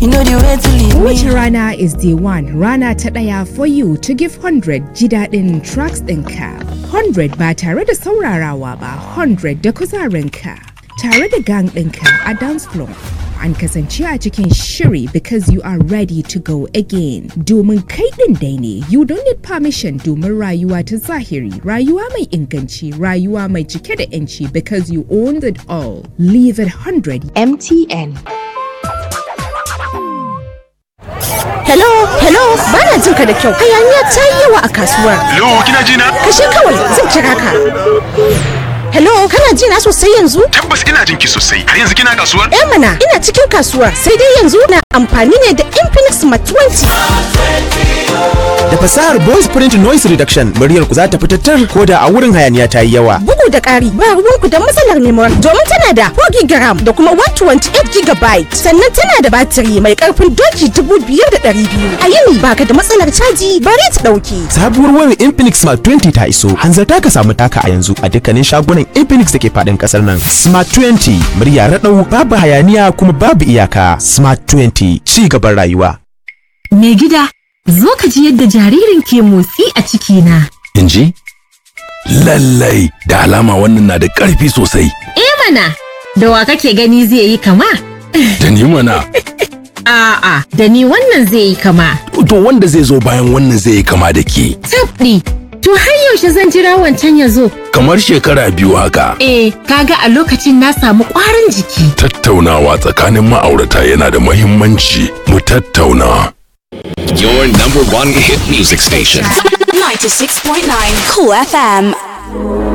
You know the way to leave Kowace me. rana is day one rana ta ɗaya for you to give 100 ji daɗin tracks ɗinka. 100 ba tare da saurarawa ba 100 da kuzarinka. Tare da gang ɗinka a dance floor. An kasance a cikin shiri because you are ready to go again. Domin kai ɗin dai ne, you don't need permission domin rayuwa ta zahiri, rayuwa mai inganci, rayuwa mai cike da 'yanci because you owned it all. Leave it 100 MTN. Hello, hello, bana jin ka da kyau. Hayaniya ta yi yawa a kasuwar. Hello, kina ji na? Kashe kawai zan kira ka. Hello, kana ji na sosai yanzu? Tabbas ina jin ki sosai. Har yanzu kina kasuwar? Eh mana, ina cikin kasuwar. Sai dai yanzu na amfani ne da Infinix Smart 20. Da fasahar voice print noise reduction muryar ku za ta fitattar ko da a wurin hayaniya ta yi yawa. Bugu da ƙari, ba ruwanku da matsalar memory domin tana da 4 GB da kuma 128 GB. Sannan tana da batiri mai ƙarfin doki 5200. A yini baka da matsalar caji bare ta ɗauki. Sabuwar wayar Infinix Smart 20 ta iso. Hanzarta ka samu taka a yanzu a dukkanin shagunan Infinix da ke faɗin ƙasar nan. Smart 20 murya raɗau babu hayaniya kuma babu iyaka. Smart 20 ci gaban rayuwa. Mai gida, zo ka ji yadda jaririn ke motsi a cikina. in ji? Lallai da alama wannan na da ƙarfi sosai. Eh mana, da wa kake gani zai yi kama? Da ni mana, A'a, da ni wannan zai yi kama. to wanda zai zo bayan wannan zai yi kama da ke. Tabɗi, to har yaushe zan jira wancan ya zo? Kamar shekara biyu haka. Eh, kaga a lokacin na samu ƙwarin jiki. Tattaunawa tsakanin ma'aurata yana da mahimmanci. Mu tattauna. Your number one hit music station. 96.9 Cool FM.